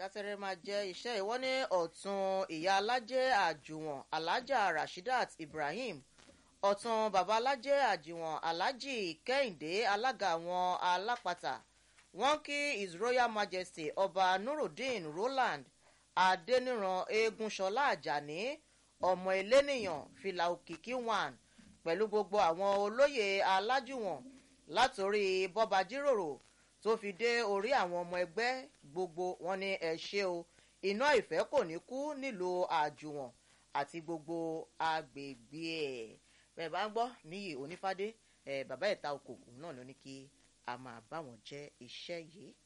kátẹ́rẹ́ máa jẹ́ iṣẹ́ ìwọ́n ní ọ̀tún ìyá alájẹ́ àjùwọ̀n alájà rashidat ibrahim ọ̀tún bàbá alájẹ́ àjùwọ̀n alájì kẹ́hìndé alága àwọn alápatà wọ́n kí his royal majesty ọba nurudeen roland adẹniran eégúnṣọlá àjàní ọmọ elénìyàn fìlà òkìkí one pẹ̀lú gbogbo àwọn olóyè alájùwọ̀n látòrí bọ́ba jíròrò tó fi dé orí àwọn ọmọ ẹgbẹ́ gbogbo wọn ní ẹ ṣe o iná ìfẹ́ kò ní kú nílùú àjùwọ̀n àti gbogbo agbègbè ẹ̀ bẹ́ẹ̀ bá ń gbọ́ níyì onífádé ẹ̀ bàbá ìta okòòkò náà ló ní kí a máa bá wọn jẹ́ iṣẹ́ yìí.